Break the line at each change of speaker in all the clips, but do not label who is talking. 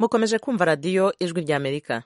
mukomeje kumva radiyo ijwi ry'amerika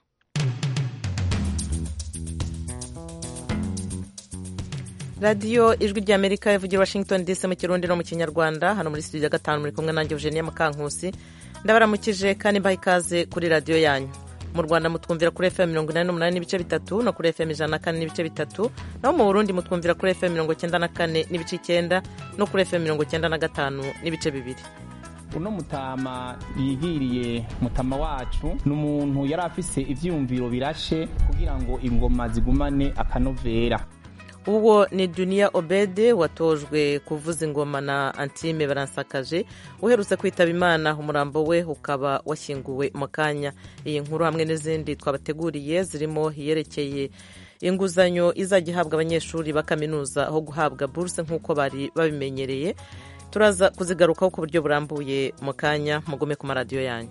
radiyo ijwi ry'amerika ivugira washington dc mu kirundi no mu kinyarwanda hano muri studio ya gatanu muri kumwe nanjye eugenia mukankusi ndabaramukije kandi mbaha ikaze kuri radiyo yanyu mu rwanda mutwumvira kuri fm mirongo inani n'umunani n'ibice bitatu no kuri fm ijana na kane n'ibice bitatu naho mu burundi mutwumvira kuri fm mirongo icyenda na kane n'ibice icyenda no kuri fm mirongo icyenda na gatanu n'ibice bibiri
uno mutama yigiriye mutama wacu ni umuntu yari afise ivyiyumviro birashe kugira ngo ingoma zigumane akanovera
uwo ni duniya obede watojwe kuvuza ingoma na antime baransakaje uherutse kwitaba imana umurambo we ukaba washyinguwe mu kanya iyi nkuru hamwe n'izindi twabateguriye zirimo iyerekeye inguzanyo izajya ihabwa abanyeshuri ba kaminuza aho guhabwa buruse nk'uko bari babimenyereye turaza kuzigarukaho ku buryo burambuye mu kanya mugome ku maradiyo yanyu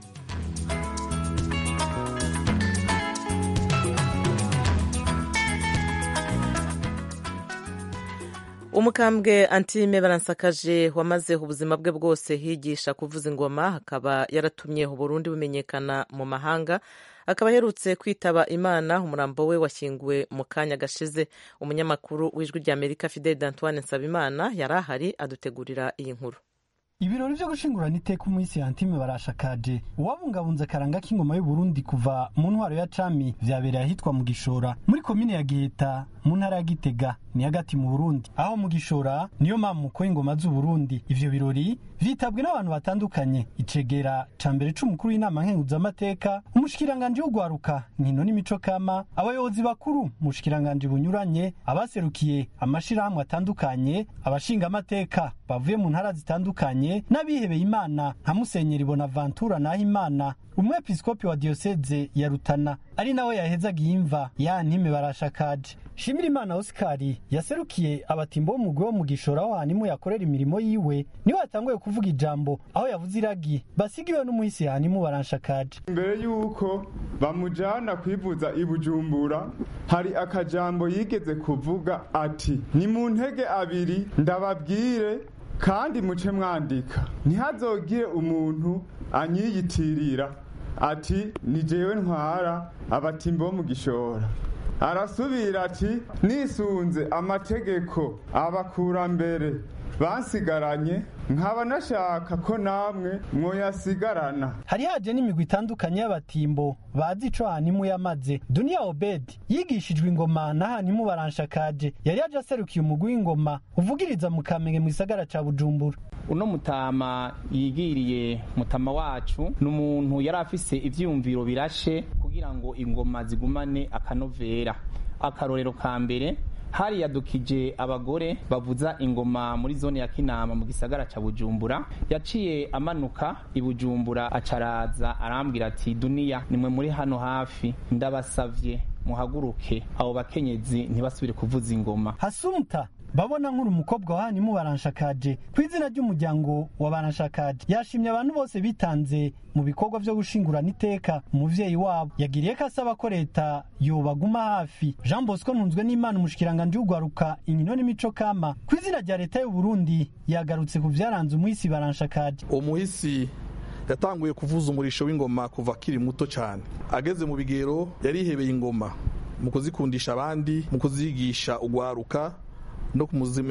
umukambwe antime baransakaje wamaze ubuzima bwe bwose higisha kuvuza ingoma akaba yaratumye uburundi bumenyekana mu mahanga akaba aherutse kwitaba imana umurambo we washyinguwe mu kanya gashize umunyamakuru w'ijwi ry'amerika fidel d'antoine nsabimana yari ahari adutegurira iyi nkuru
ibirori vyo gushingurana iteka umunsi yantime barashakaje uwabungabunze akaranga k'ingoma y'uburundi kuva mu ntwaro ya cami vyabereye ahitwa mu gishora muri komine ya giheta mu ntara ya gitega ni hagati mu burundi aho mu gishora niyo mamuko y'ingoma z'uburundi ivyo birori vyitabwe n'abantu batandukanye icegera ca mbere c'umukuru w'inama nkenguzamateka umushikiranganji w'ugwaruka nkino n'imico kama abayobozi bakuru mu bushikiranganji bunyuranye abaserukiye amashirahamwe atandukanye abashingamateka bavuye mu ntara zitandukanye n'abihebeye imana nka musenyeri bonaventura naho imana umwepiskopi wa diyoseze ya rutana ari nawe yahezaga imva ya ntime barashakaje shimira imana osikari yaserukiye abatimbo b'umugwi wo mu gishora aho hanimu yakorera imirimo yiwe niwe yatanguye kuvuga ijambo aho yavuze iragi basigiwe n'umuhisi hanimu baranshakaje
mbere y'uko bamujana kwivuza i bujumbura hari akajambo yigeze kuvuga ati ni mu ntege abiri ndababwire kandi muce mwandika ntihazogire umuntu anyiyitirira ati ni jewe ntwara abatimbo bo mu gishora arasubira ati nisunze amategeko abakurambere bansigaranye nkaba nashaka ko namwe mwoyasigarana
hari haje n'imigwi itandukanye y'abatimbo bazi ico hanimu yamaze duniya obedi yigishijwe ingoma na hanimu baranshakaje yari yaje aserukiye umugwi w'ingoma uvugiriza mu kamenge mu gisagara ca bujumbura
uno mutama yigiriye mutama wacu ni umuntu yari afise ivyiyumviro birashe kugira ngo ingoma zigumane akanovera akarorero ka mbere hari yadukije abagore bavuza ingoma muri zone ya kinama mu gisagara ca bujumbura yaciye amanuka i bujumbura acaraza arambwira ati duniya nimwe muri hano hafi ndabasavye muhaguruke abo bakenyezi ntibasubire kuvuza ingoma
hasumta babona nk'uri umukobwa wa hanimu baranshakaje ku izina ry'umuryango wa baranshakaje yashimye abantu bose bitanze mu bikorwa vyo gushingurana iteka umuvyeyi wabo yagiriye ko asaba ko leta yobaguma hafi jean bosco ntunzwe n'imana umushikiranganji w'ugwaruka inkino n'imico kama ku izina rya leta y'uburundi yagarutse ku vyaranze umuhisi baranshakaje
umuhisi yatanguye kuvuza umurisho w'ingoma kuva akiri muto cyane ageze mu bigero yarihebeye ingoma mu kuzikundisha abandi mu kuzigisha ugwaruka no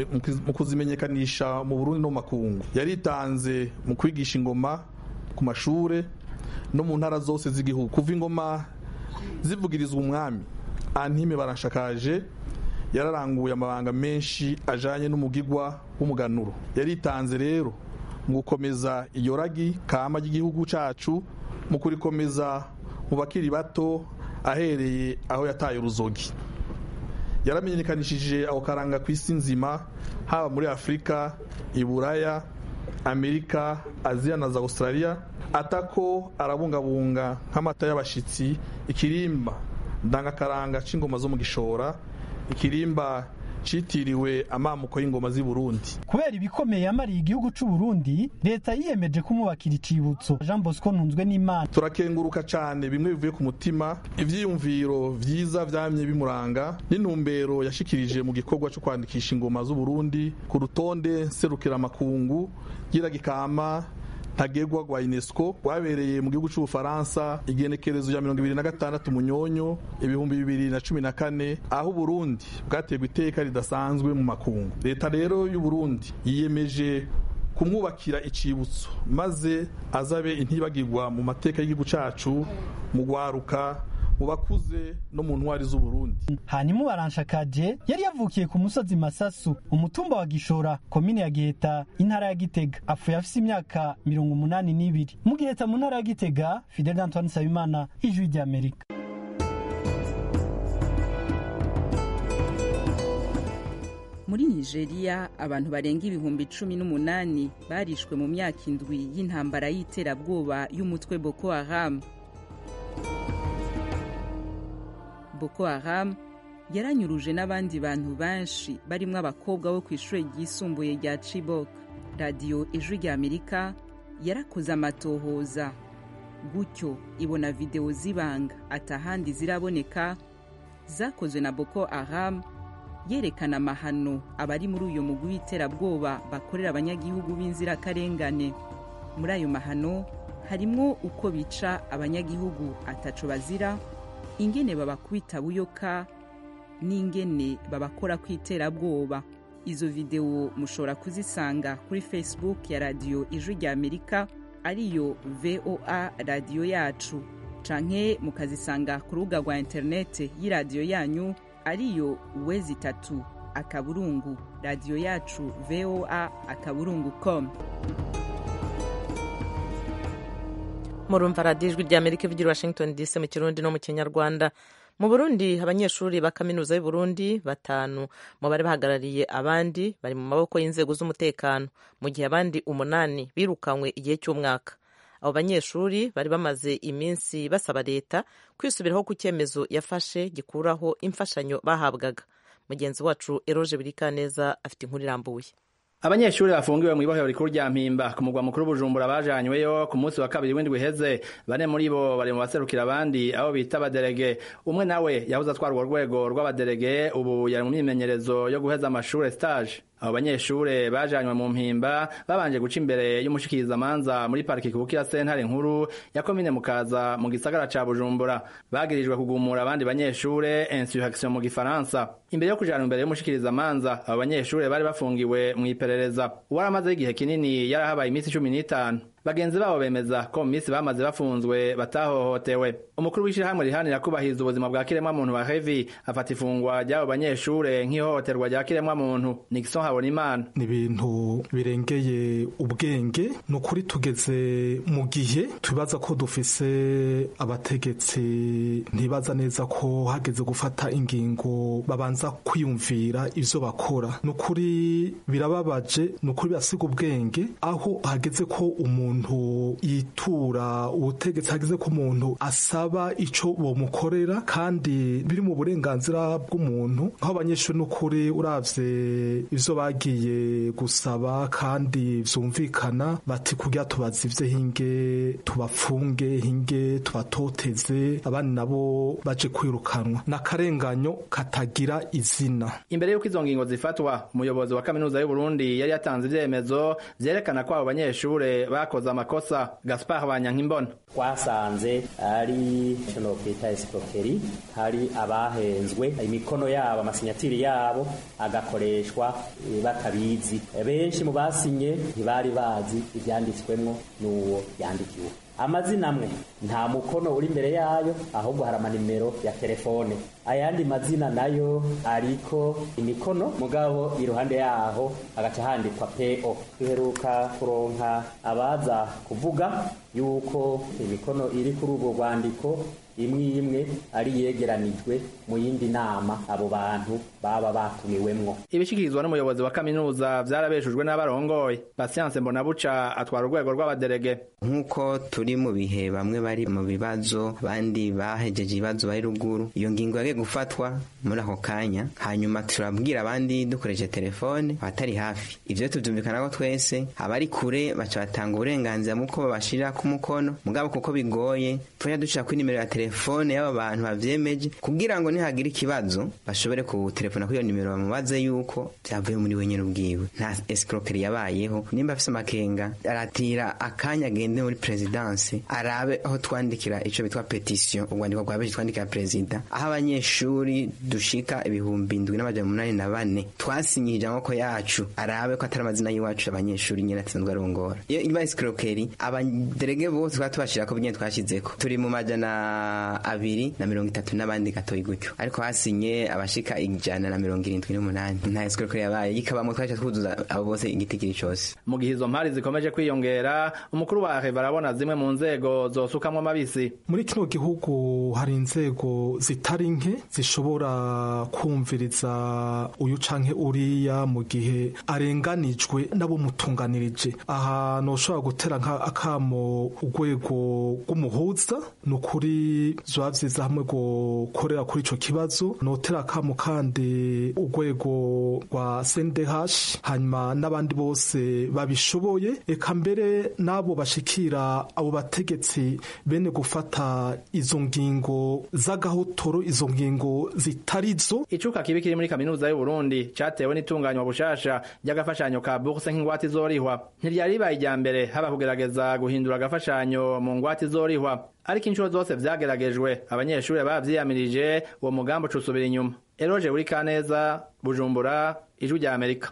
mu kuzimenyekanisha mu Burundi no mu makungu yaritanze mu kwigisha ingoma ku mashure no mu ntara zose z'igihugu kuva ingoma zivugirizwa umwami antime barashakaje yararanguye amabanga menshi ajanye n'umugigwa w'umuganuro yaritanze rero mu gukomeza iyo ragi kama ry'igihugu cacu mu kurikomeza mu bakiri bato ahereye aho yataye uruzogi yaramenyekanishije aho karanga ku isi nzima haba muri afurika iburaya amerika aziya na za australia atako arabungabunga nk'amata y'abashitsi ikirimba ndangakaranga c'ingoma zo mu gishora ikirimba citiriwe amamuko y'ingoma z'i Burundi
kubera ibikomeye yamariye igihugu c'u Burundi leta yiyemeje kumubakira icibutso Jean Bosco ntunzwe n'Imana
turakenguruka cane bimwe bivuye ku mutima ivyiyumviro vyiza vyamye bimuranga n'intumbero yashikirije mu gikorwa co kwandikisha ingoma z'u Burundi ku rutonde serukira makungu giragikama ntagegwa rwa unesco rwabereye mu gihugu c'ubufaransa igenekerezo ya mirongo ibiri na gatandatu munyonyo ibihumbi bibiri na cumi na kane aho uburundi bwaterwa iteka ridasanzwe mu makungu leta rero y'uburundi yiyemeje kumwubakira icibutso maze azabe intibagirwa mu mateka y'igihugu cacu mu gwaruka mu bakuze no mu ntwari z'uburundi
hanyuma baranshakaje yari yavukiye ku musozi masasu umutumba wa gishora komine ya giheta intara ya gitega apfuye afise imyaka mirongo umunani n'ibiri mu giheta mu ntara ya gitega fidel antoine nsabimana ijwi ry'amerika
muri nigeria abantu barenga ibihumbi cumi n'umunani barishwe mu myaka indwi y'intambara y'iterabwoba y'umutwe boko haram boko haram yaranyuruje n'abandi bantu benshi barimo abakobwa bo ku ishuri ryisumbuye rya chibok radiyo ijwi rya amerika yarakoze amatohoza gutyo ibona videwo z'ibanga atahandi ziraboneka zakozwe na boko haram yerekana amahano abari muri uyu mugwi w'iterabwoba bakorera abanyagihugu b'inzirakarengane muri ayo mahano harimwo uko bica abanyagihugu ataco bazira ingene babakubita buyoka n'ingene babakora ku iterabwoba izo videwo mushobora kuzisanga kuri facebook ya radiyo ijwi rya amerika ariyo voa radiyo yacu canke mukazisanga ku rubuga rwa interinete y'iradiyo yanyu ariyo wezi itatu akaburungu radiyo yacu voa akaburungu com
murumva radiyo ijwi rya amerika ivugira washington dc mu kirundi no mu kinyarwanda mu burundi abanyeshuri ba kaminuza y'uburundi batanu mu bari bahagarariye abandi bari mu maboko y'inzego z'umutekano mu gihe abandi umunani birukanywe igihe cy'umwaka abo banyeshuri bari bamaze iminsi basaba leta kwisubiraho ku cyemezo yafashe gikuraho imfashanyo bahabwaga mugenzi wacu eroje birikaneza afite inkuru irambuye
abanyeshuri bafungiwe mu ibohero rikuru rya mpimba ku mugwa mukuru bujumbura bajanyweyo ku munsi wa kabiri w'indwi iheze bane muri bo bari mu baserukira abandi abo bita abaderege umwe nawe yahoze atwara urwo rwego rw'abaderege ubu yari mu myimenyerezo yo guheza amashure stage abo banyeshure bajanywe mu mpimba babanje guca imbere y'umushikirizamanza muri pariki kubukira sentare nkuru ya komine mukaza mu gisagara ca bujumbura bagirijwe kugumura abandi banyeshure insurrection mu gifaransa imbere yo kujana imbere y'umushikirizamanza abo banyeshure bari bafungiwe mu iperereza uwaramazeho igihe kinini yarahabaye iminsi cumi n'itanu bagenzi babo bemeza ko mu minsi bamaze bafunzwe batahohotewe umukuru w'ishirahamwe riharanira kubahiriza ubuzima bwa kiremwamuntu wa hevi afata ifungwa ry'abo banyeshure nk'ihohoterwa rya kiremwamuntu nixon habonimana
ni ibintu birengeye ubwenge ni ukuri tugeze mu gihe tubibaza ko dufise abategetsi ntibaza neza ko hageze gufata ingingo babanza kwiyumvira ivyo bakora ni ukuri birababaje ni ukuri birasiga ubwenge aho hageze ko umuntu yitura ubutegetsi hageze ko umuntu asaba ico bomukorera kandi biri mu burenganzira bw'umuntu aho abanyeshuri n'ukuri uravye ivyo bagiye gusaba kandi vyumvikana bati kugira tubaza hinge tubafunge hinge tubatoteze abandi nabo baje kwirukanwa n'akarenganyo katagira izina
imbere y'uko izo ngingo zifatwa umuyobozi wa kaminuza y'uburundi yari yatanze ivyemezo vyerekana ko abo banyeshure bakoze amakosa gaspar banyankimbona
twasanze ari icyo nokwita esipokeri hari abahenzwe imikono yabo amasinyatiri yabo agakoreshwa batabizi benshi mu basinye ntibari bazi ibyanditswemwo n'uwo yandikiwe amazina amwe nta mukono uri imbere yayo ahubwo hari amanimero ya telefone ayandi mazina nayo ariko imikono mugabo iruhande yaho agaca handikwa po duheruka kuronka abaza kuvuga yuko imikono iri kuri urwo rwandiko imwe imwe ari yegeranijwe mu yindi nama abo bantu baba batumiwemwo
ibishikirizwa n'umuyobozi wa kaminuza vyarabeshujwe n'abarongoye pasiyanse mbonabuca atwara urwego rw'abaderege
nk'uko turi mu bihe bamwe bari mu bibazo abandi bahejeje ibibazo bari ruguru iyo ngingo yagiye gufatwa muri ako kanya hanyuma turabwira abandi dukoresheje telefone abatari hafi ivyo tuvyumvikanako twese abari kure baca batanga uburenganzira muko babashirira ku mukono mugabo kuko bigoye tujya dushira kuri nimero ya telefone y'aba bantu bavyemeje kugira ngo nihagira ikibazo bashobore kutelefona kuri iyo nimero bamubaze yuko byavuye muri we nyene ubwiwe nta escroquerie yabayeho nimba afise amakenga aratira akanya agende muri presidence arabe aho twandikira ico bitwa petition urwandiko rwa benshi twandikira perezida aho abanyeshuri dushika ibihumbi indwi n'amajana umunani na bane twasinyije amaboko yacu arabe ko atari amazina y'iwacu abanyeshuri nyene asanzwe arongora iyo iba escroquerie abaderege bose twaba tubashirako nyene twashizeko turi mu majana abiri na mirongo itatu n'abandi gatoyi gutyo ariko hasinye abashika ijana na mirongo irindwi n'umunani nta escroquerie yabaye yikabamo twaca twuzuza abo bose igitigiri cose
mu gihe izo mpari zikomeje kwiyongera umukuru wa heva arabona zimwe mu nzego zosukamwo amabisi
muri kino gihugu hari inzego zitari nke zishobora kumviriza uyu canke uriya mu gihe arenganijwe nabo mutunganirije aha noshobora gutera akamo urwego rw'umuhuza ni ukuri zoba vyiza hamwe gukorera kuri ico kibazo notera akamo kandi urwego rwa sendehash hanyuma n'abandi bose babishoboye eka mbere n'abo bashikira abo bategetsi bene gufata izo ngingo z'agahotoro izo ngingo zitarizo
icuka kibi kiri muri kaminuza y'u Burundi catewe n'itunganywa bushasha ry'agafashanyo ka bourse nk'ingwate izorihwa ntiryari ribaye irya mbere haba kugerageza guhindura agafashanyo mu ngwate izorihwa ariko inshuro zose vyageragejwe abanyeshuri bavyiyamirije uwo mugambi ucusubira inyuma eroje buri kaneza bujumbura ijwi rya amerika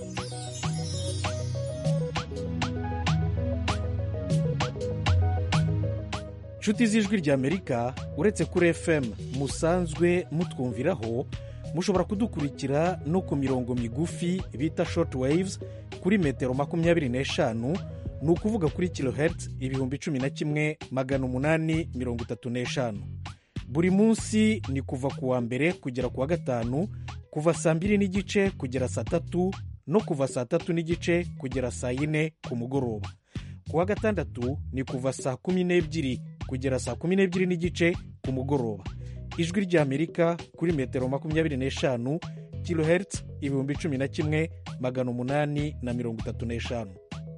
nshuti z'ijwi ry'amerika uretse kuri fm musanzwe mutwumviraho mushobora kudukurikira no ku mirongo migufi bita short waves kuri metero makumyabiri n'eshanu ni ukuvuga kuri kilohertz ibihumbi cumi na kimwe magana umunani mirongo itatu n'eshanu buri munsi ni kuva ku wa mbere kugera ku wa gatanu kuva saa mbiri n'igice kugera saa tatu no kuva saa tatu n'igice kugera saa yine ku mugoroba ku wa gatandatu ni kuva saa kumi n'ebyiri kugera saa kumi n'ebyiri n'igice ku mugoroba ijwi ry'amerika kuri metero makumyabiri n'eshanu kilohertz ibihumbi cumi na kimwe magana umunani na mirongo itatu n'eshanu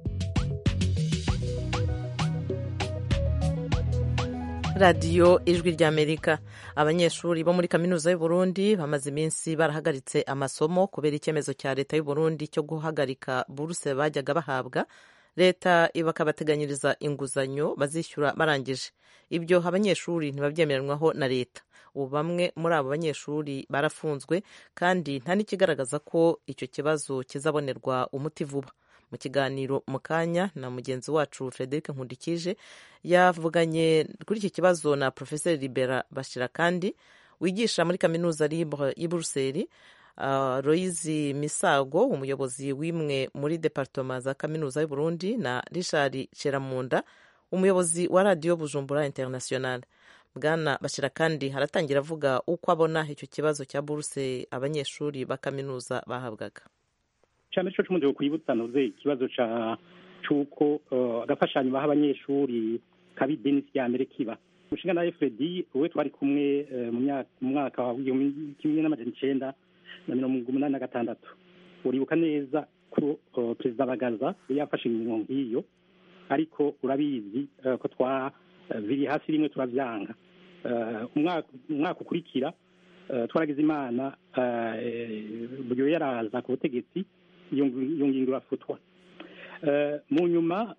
radiyo ijwi ry'amerika abanyeshuri bo muri kaminuza y'u Burundi bamaze iminsi barahagaritse amasomo kubera icyemezo cya leta y'u Burundi cyo guhagarika buruse bajyaga bahabwa leta bakabateganyiriza inguzanyo bazishyura barangije ibyo abanyeshuri ntibabyemeranwaho na leta ubu bamwe muri abo banyeshuri barafunzwe kandi nta n'ikigaragaza ko icyo kibazo kizabonerwa umuti vuba mu kiganiro mu kanya na mugenzi wacu frederic nkundikije yavuganye kuri iki kibazo na profeseri libera bashira kandi wigisha muri kaminuza libre y'i buruseli uh, royizi misago umuyobozi w'imwe muri departoma za kaminuza y'u Burundi na richard ceramunda umuyobozi wa radiyo bujumbura international bwana bashira kandi haratangira avuga uko abona icyo kibazo cya buruse abanyeshuri ba kaminuza bahabwaga
cyane cyo cy'umundi kwibutsa noze ikibazo cy'uko agafashanyo baha abanyeshuri kabi denisi ya mbere kiba umushinga na fred wowe twari kumwe mu mwaka wa kimwe n'amajana icyenda na mirongo umunani na gatandatu uribuka neza ko perezida bagaza yari yafashe imirimo nk'iyo ariko urabizi ko twaviriye hasi rimwe turabyanga umwaka ukurikira twaragize imana buryo yaraza ku butegetsi iyo ngingo irafutwa mu nyuma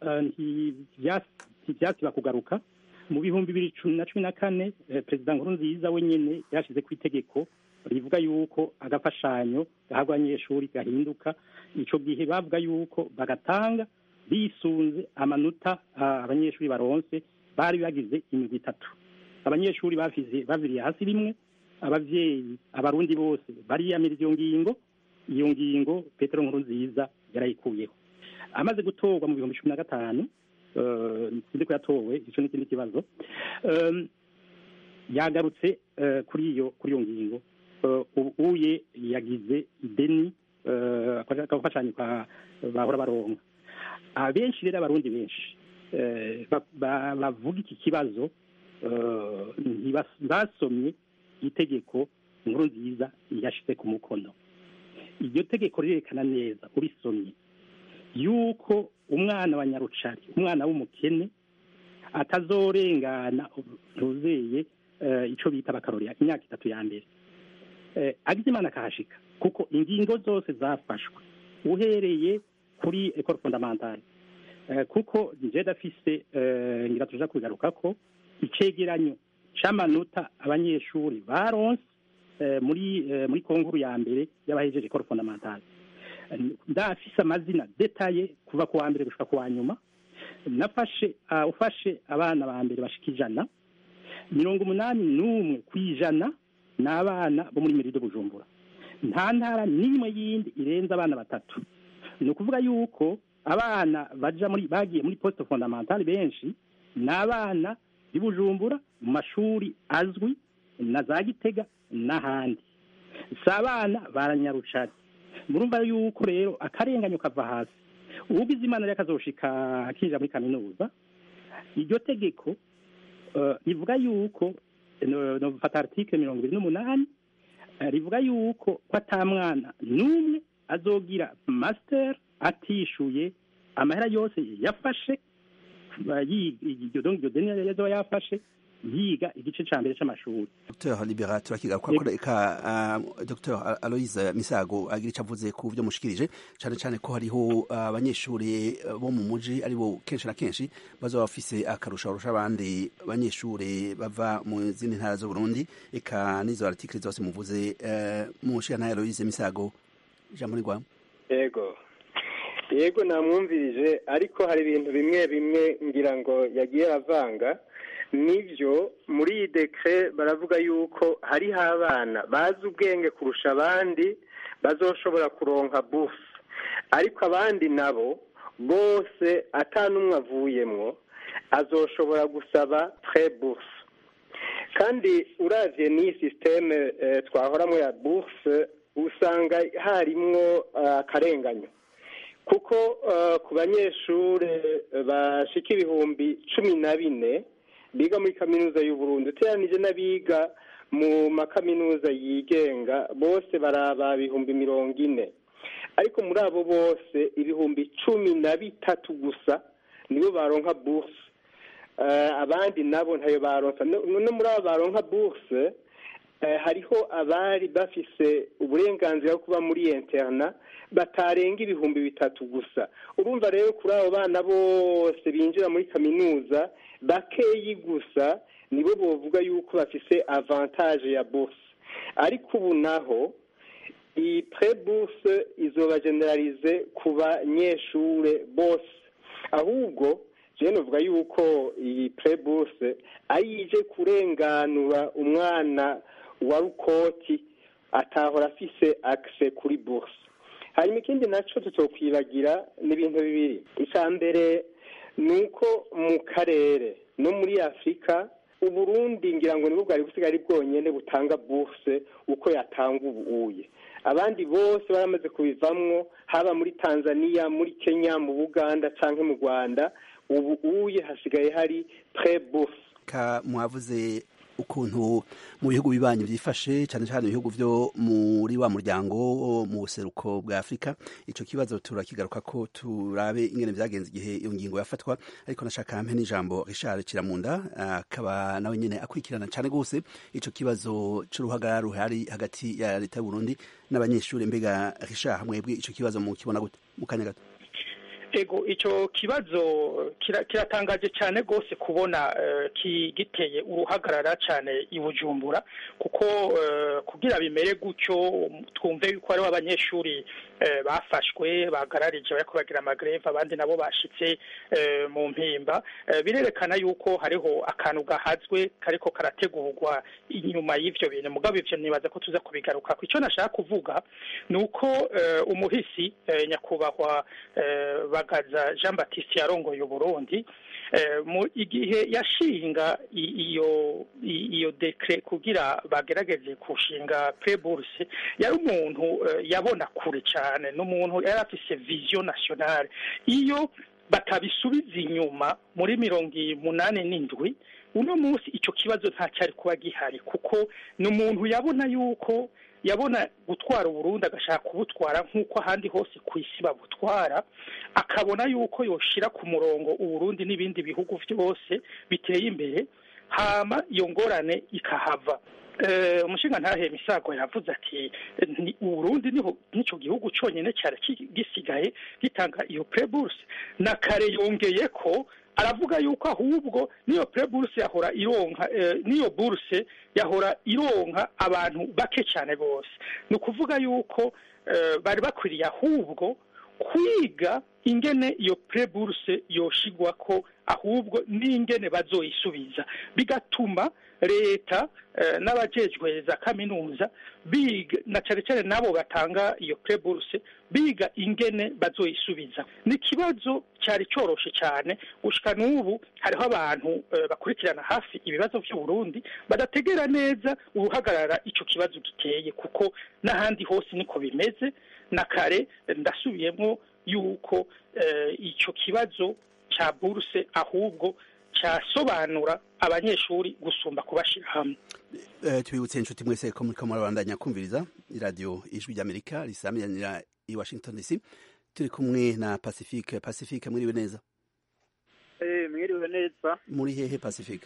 ntibyasiba kugaruka mu bihumbi bibiri na cumi na kane perezida nkurunziza wenyine yashyize ku itegeko rivuga yuko agafashanyo gahabwa abanyeshuri gahinduka icyo gihe bavuga yuko bagatanga bisunze amanota abanyeshuri baronse bari bagize imigwi itatu abanyeshuri baviriye hasi rimwe ababyeyi abarundi bose bariyamira iyo ngingo iyo ngingo petero nkuru nziza yarayikuyeho amaze gutorwa mu bihumbi cumi na gatanu sinzi ko yatowe icyo ni ikindi kibazo yagarutse kuri iyo kuri iyo ngingo uye yagize ideni agafashanyo bahora baronka abenshi rero abarundi benshi bavuga iki kibazo ntibasomye itegeko inkuru nziza yashyize ku mukono iryo tegeko rirerekana neza urisomye yuko umwana wa nyarucari umwana w'umukene atazorengana ntuzeye icyo bita bakarorera imyaka itatu ya mbere agize imana akahashika kuko ingingo zose zafashwe uhereye kuri ekoro fondamentale kuko njye dafise ngira tuja kugaruka ko icegeranyo c'amanota abanyeshuri baronse muri muri konkuru ya mbere y'abahejeje ekoro fondamentale ndafise amazina detaye kuva ku wa mbere gushika ku wa nyuma nafashe ufashe abana ba mbere bashika ijana mirongo umunani n'umwe ku ijana ni abana bo muri merido bujumbura nta ntara n'imwe yindi irenze abana batatu ni ukuvuga yuko abana baja muri bagiye muri poste fondamentale benshi ni abana b'i bujumbura mu mashuri azwi na za gitega n'ahandi si abana baranyarucari murumva yuko rero akarenganyo kava hasi ubugize imana rero akazoshika akinjira muri kaminuza iryo tegeko rivuga yuko nofata article mirongo ibiri n'umunani rivuga yuko ko atamwana n'umwe azogira master atishuye amahera yose yafashe iryo deni yazoba yafashe yiga igice ca mbere c'amashuri
Dr Libera turakigaruka ko reka Dr Aloise Misago agira ico avuze ku vyo mushikirije cane cane ko hariho abanyeshuri bo mu muji ari bo kenshi na kenshi bazoba bafise akarusha barusha abandi banyeshuri bava mu zindi ntara zo Burundi eka n'izo article zose muvuze mu nshingano ya Aloise Misago ijambo ni rwawe
yego yego namwumvirije ariko hari ibintu bimwe bimwe ngira ngo yagiye avanga nibyo muri iyi dekire baravuga yuko hariho abana bazi ubwenge kurusha abandi bazoshobora kuronka bufu ariko abandi nabo bose atanumwe avuyemwo azoshobora gusaba tre bufu kandi uravye n'iyi sisiteme twahoramo ya bufu usanga harimwo akarenganyo kuko ku banyeshuri bashika ibihumbi cumi na bine biga muri kaminuza y'uburundi uteranije n'abiga mu makaminuza yigenga bose baraba ibihumbi mirongo ine ariko muri abo bose ibihumbi cumi na bitatu gusa nibo baronka buruse abandi nabo ntayo baronka no muri abo baronka buruse hariho abari bafise uburenganzira bwo kuba muri interna batarenga ibihumbi bitatu gusa urumva rero kuri abo bana bose binjira muri kaminuza bakeyi gusa nibo bovuga yuko bafise avantage ya bourse ariko ubu naho iyi pre bourse izoba generalize ku banyeshure bose ahubwo jewe novuga yuko iyi pre bourse ayije kurenganura umwana wa rukoti atahora afise access kuri bourse hanyuma ikindi naco tutokwibagira ni ibintu bibiri icya mbere ni uko mu karere no muri afurika uburundi ngira ngo nibwo bwari busigaye ari bwonyine butanga buruse uko yatanga ubuye abandi bose baramaze kubivamwo haba muri tanzania muri kenya mu buganda cyangwa mu rwanda ubu uye hasigaye hari pre buruse
mwavuze ukuntu mu bihugu bibanyi byifashe cyane cyane ibihugu byo muri wa muryango mu buseruko bwa afurika icyo kibazo turakigaruka ko turabe ingene byagenze igihe iyo ngingo yafatwa ariko nashaka hamwe n'ijambo Richard Kiramunda akaba nawe nyine akurikirana cyane rwose icyo kibazo cy'uruhagarara ruhari hagati ya leta y'u Burundi n'abanyeshuri mbega Richard mwebwe icyo kibazo mu kibona gute mu kanya gato
ego icyo kibazo kiratangaje cyane rwose kubona giteye uruhagarara cyane i bujumbura kuko kugira bimere gutyo twumve yuko hariho abanyeshuri bafashwe bagararije bari kubagira amagreve abandi nabo bashitse mu mpimba birerekana yuko hariho akantu gahazwe kariko karategurwa inyuma y'ivyo bintu mugabo ivyo nibaza ko tuza kubigaruka ku icyo nashaka kuvuga ni uko umuhisi nyakubahwa bagaza jean batiste yarongoye uburundi mu igihe yashinga iyo iyo dekre kugira bagerageze kushinga preburse yari umuntu yabona kure cyane n'umuntu yari afise vision nationale iyo batabisubiza inyuma muri mirongo umunani n'indwi uno munsi icyo kibazo nta cyari kuba gihari kuko ni umuntu yabona yuko yabona gutwara uburundi agashaka kubutwara nk'uko ahandi hose ku isi babutwara akabona yuko yoshira ku murongo uburundi n'ibindi bihugu byose biteye imbere hama iyo ngorane ikahava umushinga ntahema isago yavuze ati uburundi niho n'icyo gihugu cyonyine cyari gisigaye gitanga iyo pureburuse na kare yongeye ko aravuga yuko ahubwo niyo pureburuse yahora ironka niyo buruse yahora ironka abantu bake cyane bose ni ukuvuga yuko bari bakwiriye ahubwo kwiga ingene iyo pureburuse yoshigwa ko ahubwo n'ingene bazoyisubiza bigatuma leta n'abajejwe za kaminuza biga na cyane cyane n'abo batanga iyo pureburuse biga ingene bazoyisubiza ni ikibazo cyari cyoroshe cyane gushika n'ubu hariho abantu bakurikirana hafi ibibazo by'uburundi badategera neza uruhagarara icyo kibazo giteye kuko n'ahandi hose niko bimeze na kare ndasubiyemo yuko icyo kibazo cya buruse ahubwo cyasobanura abanyeshuri gusumba kubashyira hamwe
tubibutse inshuti mwese ko muri kamara bandanya kumviriza iradiyo ijwi ry'amerika risamiranyira i washington dc turi kumwe na pacifique pacifique mwiriwe neza
mwiriwe neza
muri hehe pacifique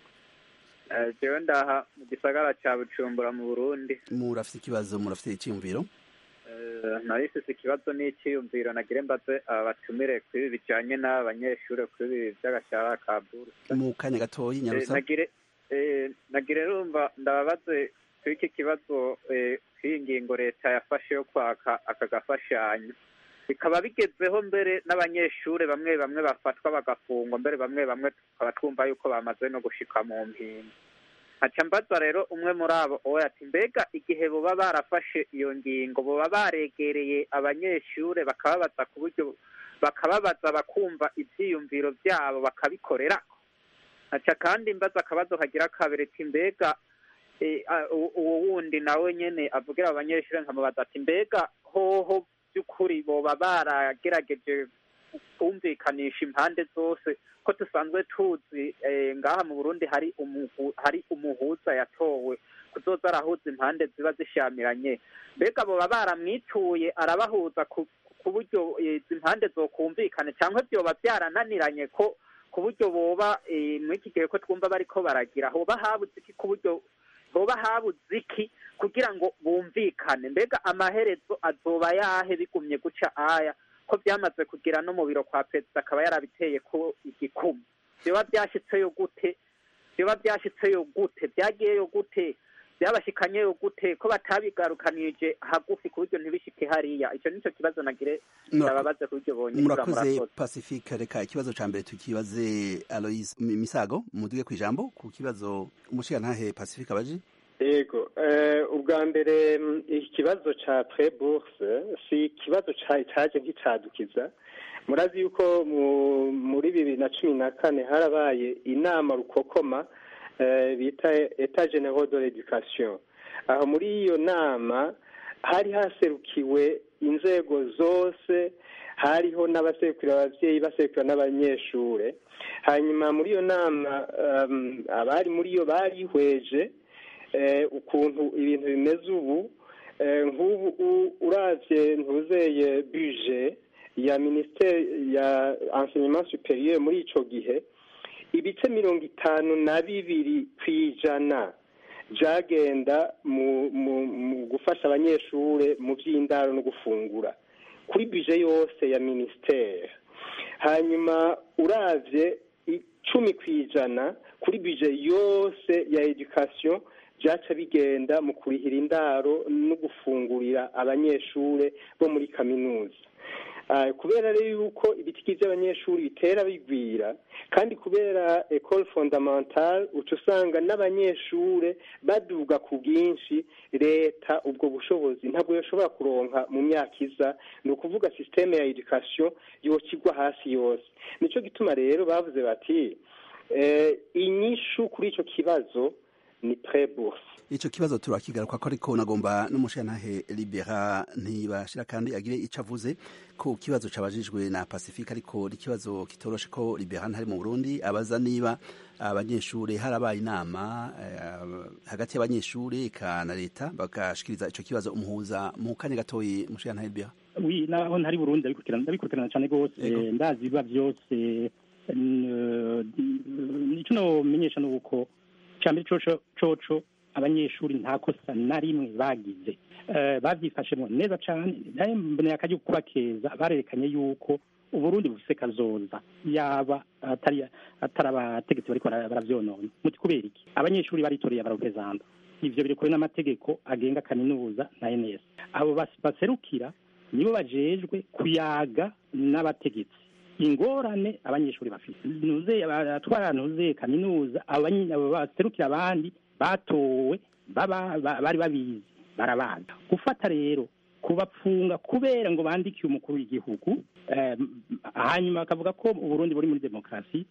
jewe ndaha mu gisagara cya bucumbura mu burundi
murafite ikibazo murafite icyiyumviro
narifise ikibazo n'icyiyumviro nagire mbaze abatumire kuri ibi bijanye n'abanyeshuri kuri ibi by'agashara ka buruse
mu kanya gatoyi nyarusa
nagire nagire rumva ndababaze kuri iki kibazo k'iyi ngingo leta yafashe yo kwaka aka gafashanyo bikaba bigezeho mbere n'abanyeshuri bamwe bamwe bafatwa bagafungwa mbere bamwe bamwe tukaba twumva yuko bamaze no gushika mu mpinga nkaca mbaza rero umwe muri abo we ati mbega igihe boba barafashe iyo ngingo boba baregereye abanyeshuri bakababaza ku buryo bakababaza bakumva ibyiyumviro byabo bakabikorera nkaca kandi mbaza akabazo kagira kabiri ati mbega uwo wundi nawe nyene avugira abanyeshuri nkamubaza ati mbega hoho by'ukuri boba baragerageje kumvikanisha impande zose ko dusanzwe tuzi ngaha mu burundi hari hari umuhuza yatowe kuzoza arahuza impande ziba zishamiranye mbega boba baramwituye arabahuza ku buryo izi mpande zokumvikane cyangwa byoba byarananiranye ko ku buryo boba muri iki gihe ko twumva bariko baragira hoba habuze iki ku buryo hoba habuze iki kugira ngo bumvikane mbega amaherezo azoba yahe bigumye guca aya ko byamaze kugira no mu biro kwa perezida akaba yarabiteye ko igikumu byoba byashyitseyo gute byoba byashyitseyo gute byagiyeyo gute byabashikanyeyo gute ko batabigarukanije hagufi ku buryo ntibishike hariya icyo nicyo kibazo nagire ndababaze ku buryo bonye
murakoze pacifique reka ikibazo ca mbere tukibaze aloise misago muduge ku ijambo ku kibazo umushigantahe pacifique abaje
yego ubwa mbere ikibazo cya preburse si ikibazo cyaje nk'icyadukiza murazi yuko muri bibiri na cumi na kane harabaye inama rukokoma bita eta general de l'education aho muri iyo nama hari haserukiwe inzego zose hariho n'abaserukira ababyeyi baserukira n'abanyeshuri hanyuma muri iyo nama abari muri iyo barihweje ukuntu ibintu bimeze ubu nk'ubu uravye ntuzeye buje ya minisiteri ya enseignement superieur muri ico gihe ibice mirongo itanu na bibiri ku ijana byagenda mu gufasha abanyeshuri mu by'indaro no gufungura kuri bije yose ya minisiteri hanyuma uravye icumi ku ijana kuri bije yose ya education byaca bigenda mu kurihira indaro no gufungurira abanyeshuri bo muri kaminuza kubera rero yuko ibitiki by'abanyeshuri bitera bigwira kandi kubera ecole fondamentale uca usanga n'abanyeshuri baduga ku bwinshi leta ubwo bushobozi ntabwo yashobora kuronka mu myaka iza ni ukuvuga sisiteme ya education yokigwa hasi yose nicyo gituma rero bavuze bati inyishu kuri icyo kibazo ni pre bourse
ico kibazo turakigaruka ko ariko nagomba n'umushantahe libera ntibashira kandi agire ico avuze ku kibazo cabajijwe na pacifique ariko ikibazo kitoroshe ko libera ntari mu burundi abaza niba abanyeshuri harabaye inama eh, hagati y'abanyeshuri eka na leta bagashikiriza ico kibazo umuhuza mu kanya gatoyi mushantahe libera
wi naho ntari burundi ndabikurikirana ndabikurikirana cyane rwose ndazi biba byose icyo nomenyesha ni uko cyambere coco coco abanyeshuri nta kosa na rimwe bagize babyifashemo neza cyane mboneye akajya kubakeza barerekanye yuko uburundi bufise kazoza yaba atari atari abategetsi bariko baravyonona muti kubera iki abanyeshuri baritoreye abarepresenta ivyo biri kure n'amategeko agenga kaminuza na ns abo baserukira nibo bajejwe kuyaga n'abategetsi ingorane abanyeshuri bafite nuze abatwara nuze kaminuza abo baserukira abandi batowe baba bari babizi barabaga gufata rero kubapfunga kubera ngo bandikiye umukuru w'igihugu hanyuma bakavuga ko uburundi buri muri demokarasi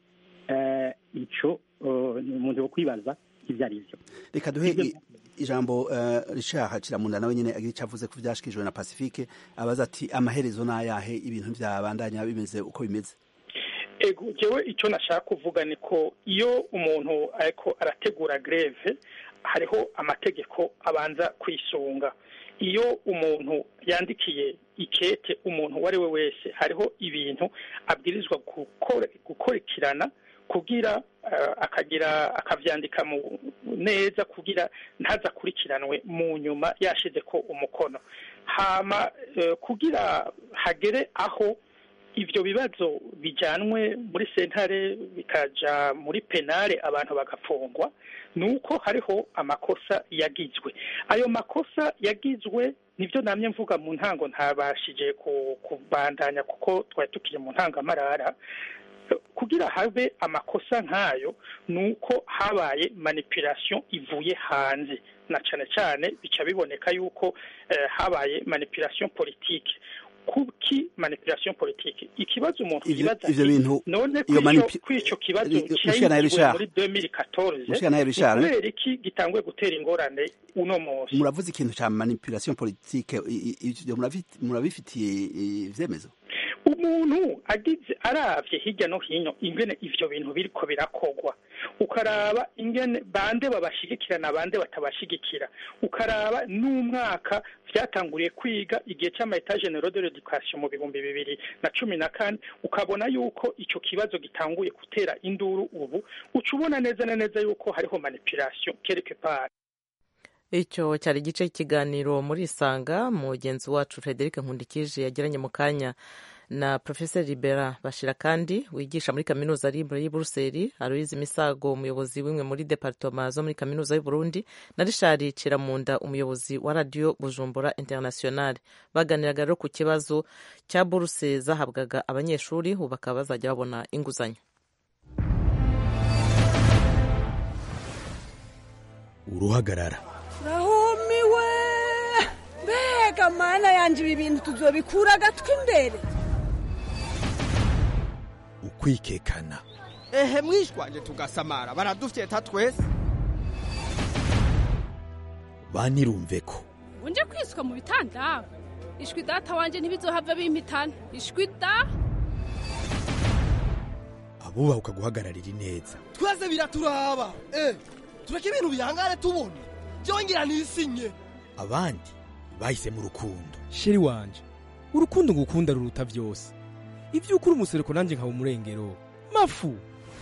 ico umuntu wo kwibaza ibyo ari byo
reka duhe ijambo rishaha kiramunda nawe nyine agira icyo avuze ko byashikijwe na pacifique abaza ati amaherezo n'ayahe ibintu byabandanya bimeze uko bimeze
ego jewe icyo nashaka kuvuga ni ko iyo umuntu ariko arategura greve hariho amategeko abanza kwisunga iyo umuntu yandikiye ikete umuntu uwo ari we wese hariho ibintu abwirizwa gukurikirana kugira akagira akabyandika neza kugira ntazakurikiranwe mu nyuma yashize ko umukono hama kugira hagere aho ibyo bibazo bijyanwe muri sentare bikaja muri penale abantu bagafungwa ni uko hariho amakosa yagizwe ayo makosa yagizwe nibyo namye mvuga mu ntango ntabashije kubandanya kuko twari tukiri mu ntangamarara kugira habe amakosa nk'ayo ni uko habaye manipulation ivuye hanze na cyane cyane bica biboneka yuko habaye manipulation politique kuki manipulation politique ikibazo umuntu yibaza
ivyo bintu
none kw'ico kibazo cyayizwe muri 2014 kubera iki gitanguye gutera ingorane uno munsi
muravuze ikintu ca manipulation politique ivyo murabifitiye ivyemezo
umuntu agize aravye hirya no hino ingene ivyo bintu biriko birakogwa ukaraba ingene bande babashigikirana bande batabashigikira ukaraba n'umwaka vyatanguriye kwiga igihe c'ama general de l'education mu bihumbi bibiri na cumi na kane ukabona yuko ico kibazo gitanguye gutera induru ubu uca ubona neza na neza yuko hariho manipulation quelque part
icyo cyari igice cy'ikiganiro muri isanga mugenzi wacu frederic nkundikije yagiranye mu kanya na professor libera bashira kandi wigisha muri kaminuza libre y'i buruseli aloyize misago umuyobozi w'imwe muri departoma zo muri kaminuza y'u burundi na rishari ciramunda umuyobozi wa radiyo bujumbura international baganiraga rero ku kibazo cya buruse zahabwaga abanyeshuri ubu bakaba bazajya babona inguzanyo
uruhagarara
rahumiwe mbega mana yanjye ibi bintu tuzobikura agatwi imbere
ukwikekana
ehe mwishwanje tugasamara baradufyeta twese
banirumve ko
unje kwiswa mu bitanda ishwi data wanje ntibizohava bimpitana ishwi da
abubaha ukaguhagararira ineza
twese biraturaba eh tureke ibintu bihangare tubona byongera nisinye
abandi bahisemo urukundo
sheri wanje urukundo ngukunda ruruta byose ibyo ukuri umusereko nanjye nkaba umurengero mafu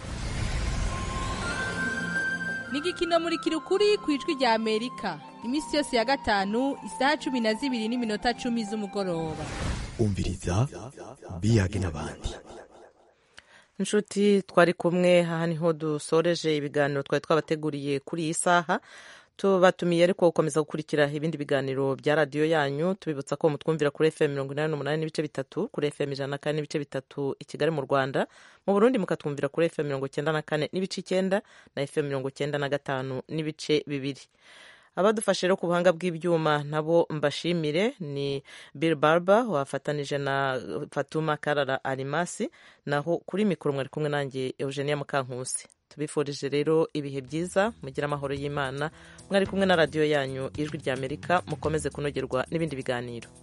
ni igikino muri kirukuri ku ijwi rya amerika iminsi yose ya gatanu isaha cumi na zibiri n'iminota cumi z'umugoroba
umviriza biyage n'abandi
inshuti twari kumwe aha niho dusoreje ibiganiro twari twabateguriye kuri iyi saha tubatumiye ariko gukomeza gukurikira ibindi biganiro bya radiyo yanyu tubibutsa ko mutwumvira kuri fm mirongo inani n'umunani n'ibice bitatu kuri fm ijana na kane n'ibice bitatu i kigali mu rwanda mu burundi mukatwumvira kuri fm mirongo icyenda na kane n'ibice icyenda na fm mirongo icyenda na gatanu n'ibice bibiri abadufashe rero ku buhanga bw'ibyuma nabo mbashimire ni bill barber wafatanije na fatuma karara arimasi naho kuri mikoro mwari kumwe nanjye eugenia mukankusi tubifurije rero ibihe byiza mugire amahoro y'imana mwari kumwe na radiyo yanyu ijwi ry'amerika mukomeze kunogerwa n'ibindi biganiro